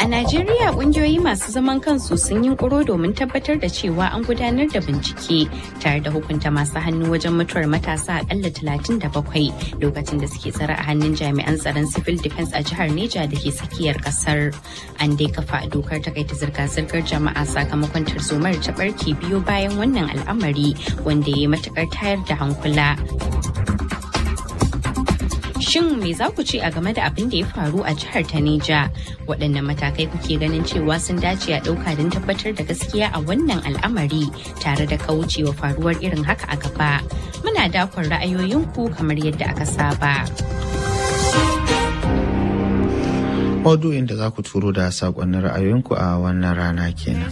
A Najeriya kungiyoyi masu zaman kansu sun yi kuro domin tabbatar da cewa an gudanar da bincike tare da hukunta masu hannu wajen mutuwar matasa akalla 37 lokacin da suke tsare a hannun jami'an tsaron civil defense a jihar Neja da ke tsakiyar kasar. An dai kafa dokar takaita zirga-zirgar jama'a sakamakon tarzomar ta barke biyo bayan wannan al'amari wanda ya yi matukar tayar da hankula. Shin me za ku ce a game da abin da ya faru a jihar ta Neja? Waɗanne matakai kuke ganin cewa sun dace a ɗauka don tabbatar da gaskiya a wannan al'amari tare da kaucewa faruwar irin haka a gaba? Muna dakon ra'ayoyinku kamar yadda aka saba. Maudu'in da za ku turo da saƙonnin ra'ayoyinku a wannan rana kenan.